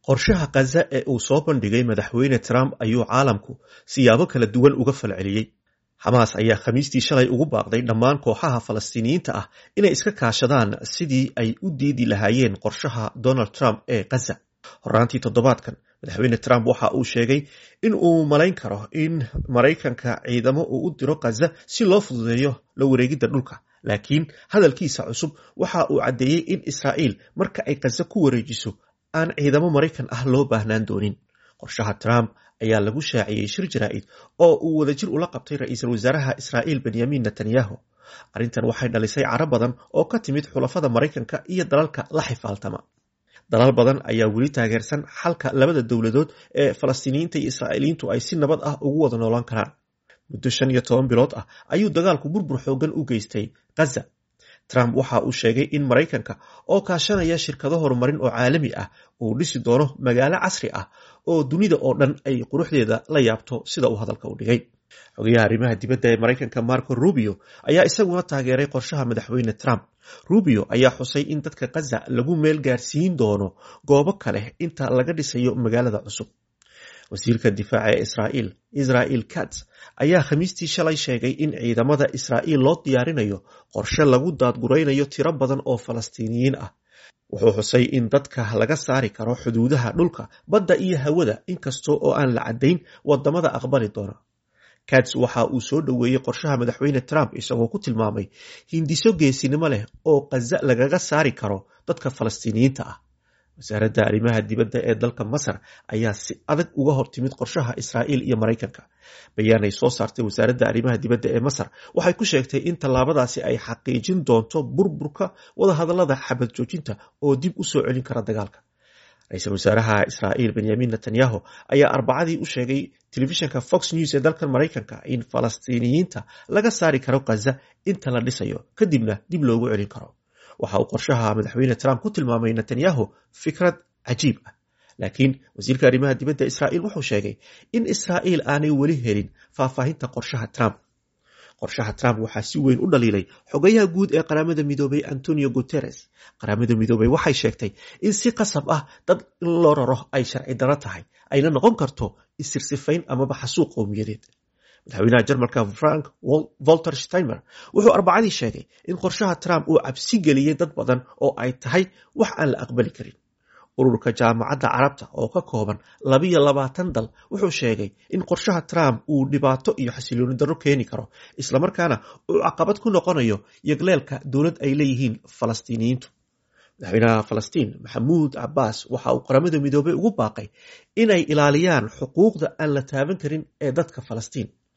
qorshaha khaza ee uu soo bandhigay madaxweyne trump ayuu caalamku siyaabo kala duwan uga falceliyey xamaas ayaa khamiistii shalay ugu baaqday dhammaan kooxaha falastiiniyiinta ah inay iska kaashadaan sidii ay u diidi lahaayeen qorshaha donald trump ee khaza horaantii toddobaadkan madaxweyne trump waxa uu sheegay in uu malayn karo in maraykanka ciidamo uu u diro khaza si loo fududeeyo la wareegidda dhulka laakiin hadalkiisa cusub waxa uu caddeeyey in israa'iil marka ay khaza ku wareejiso aan ciidamo maraykan ah loo baahnaan doonin qorshaha trump ayaa lagu shaaciyey shir jaraa'id oo uu wadajir ula qabtay ra-iisul wasaaraha israa'iil benyamin netanyahu arrintan waxay dhalisay caro badan oo ka timid xulafada maraykanka iyo dalalka la xifaaltama dalal badan ayaa weli taageersan xalka labada dowladood ee falastiiniyiinta iyo israa'iiliyiintu ay si nabad ah ugu wada noolaan karaan muddo shan iyo toban bilood ah ayuu dagaalku burbur xoogan u geystay khaza trump waxa uu sheegay in maraykanka oo kaashanaya shirkado horumarin oo caalami ah uu dhisi doono magaalo casri ah oo dunida oo dhan ay quruxdeeda la yaabto sida uu hadalka u dhigay xogayaha arrimaha dibadda ee maraykanka marco rubio ayaa isaguna taageeray qorshaha madaxweyne trump rubio ayaa xusay in dadka khaza lagu meel gaarsiin doono goobo kale inta laga dhisayo magaalada cusub wasiirka difaaca ee israa'iil israel kats ayaa khamiistii shalay sheegay in ciidamada israa'iil loo diyaarinayo qorshe lagu daadguraynayo tiro badan oo falastiiniyiin ah wuxuu xusay in dadka laga saari karo xuduudaha dhulka badda iyo hawada inkastoo oo aan la caddayn wadamada aqbali doona kats waxa uu soo dhoweeyey qorshaha madaxweyne trump isagoo ku tilmaamay hindiso geesinimo leh oo khaza lagaga saari karo dadka falastiiniyiinta ah wasaaradda arrimaha dibadda ee dalka masar ayaa si adag uga hortimid qorshaha israa'iil iyo maraykanka bayaan ay soo saartay wasaaradda arrimaha dibadda ee masar waxay ku sheegtay in tallaabadaasi ay xaqiijin doonto burburka wadahadallada xabad joojinta oo dib u soo celin kara dagaalka ra-iisul wasaaraha israa'iil benyamin netanyahu ayaa arbacadii u sheegay telefishinka fox news ee dalkan maraykanka in falastiiniyiinta laga saari karo khaza inta la dhisayo kadibna dib loogu celin karo waxa uu qorshaha madaxweyne trump ku tilmaamay netanyahu fikrad cajiib ah laakiin wasiirka arrimaha dibadda israa'iil wuxuu sheegay in israa'iil aanay weli helin faahfaahinta qorshaha trump qorshaha trump waxaa si weyn u dhaliilay xogayaha guud ee qaramada midoobay antonio guteres qaramada midoobay waxay sheegtay in si qasab ah dad in loo raro ay sharci daro tahay ayna noqon karto isirsifayn amaba xasuuq qowmiyadeed madaxweynaha jarmalka frank volter steimer wuxuu arbacadii sheegay in qorshaha trump uu cabsi geliyey dad badan oo ay tahay wax aan la aqbali karin ururka jaamacadda carabta oo ka kooban labiyo labaatan dal wuxuu sheegay in qorshaha trump uu dhibaato iyo xasilooni darro keeni karo islamarkaana uu caqabad ku noqonayo yagleelka dowlad ay leeyihiin falastiiniyiintu madaxweynaha falastiin maxamuud cabaas waxa uu qaramada midoobey ugu baaqay inay ilaaliyaan xuquuqda aan la taaban karin ee dadka falastiin